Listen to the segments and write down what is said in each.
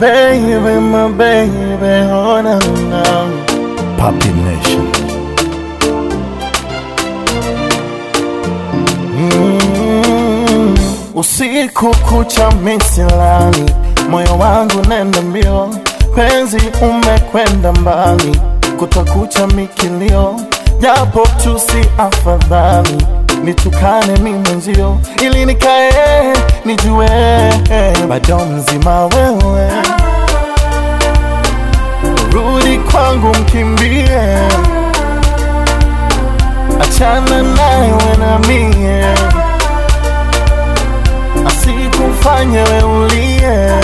baby, my baby, oh no, no. Papi Nation. Mm, usiku kucha misilani, moyo wangu nenda mbio, penzi umekwenda mbali, kutakucha mikilio, japo tu si afadhali nitukane mi mwenzio, ili nikae nijue bado mzima wewe, rudi kwangu mkimbie, achana naye na mie, asikufanye weulie.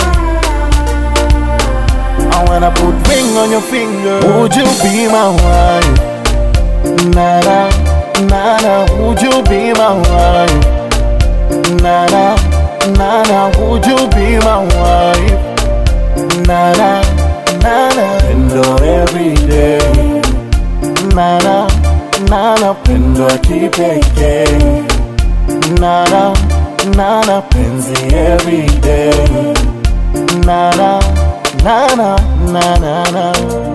I wanna put ring on your finger. Would you be my wife? Nana, nana, would you be my wife? Nana, nana, would you be my wife? Nana, nana, Pendo every day. nana, nana, Pendo ya kipekee. nana, nana, Penzi every day. nana, nana, nana, nana.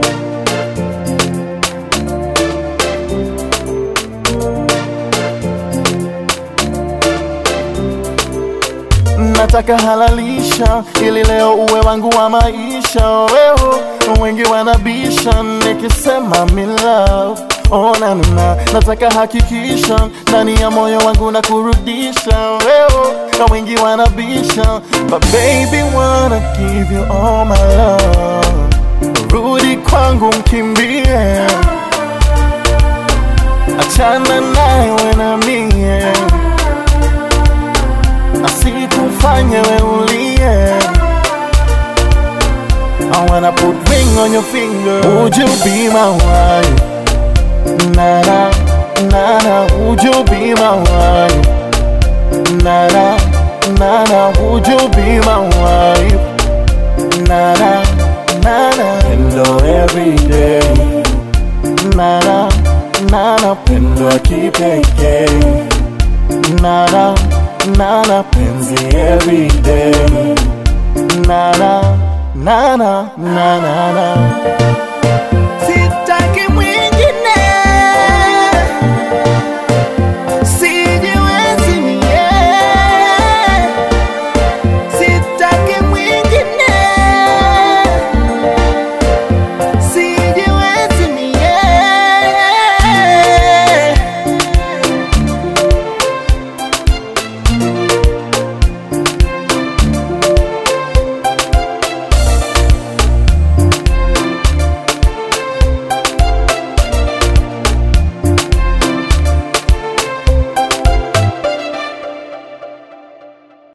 nataka halalisha ili leo uwe wangu wa maisha wewe wengi wanabisha nikisema me love oh, na, na, nataka hakikisha ndani ya moyo wangu na kurudisha wewe na wengi wanabisha but baby wanna give you all my love rudi kwangu mkimbie achana naye na mie asikufanye weulie. I wanna put ring on your finger. Would you be my wife? Nana, nana, would you be my wife? Nana, nana, would you be my wife? Nana, nana, Pendo every day. nana, nana, Pendo ya kipekee. nana, nana, Penzi every day. nana, nana, nana, nana.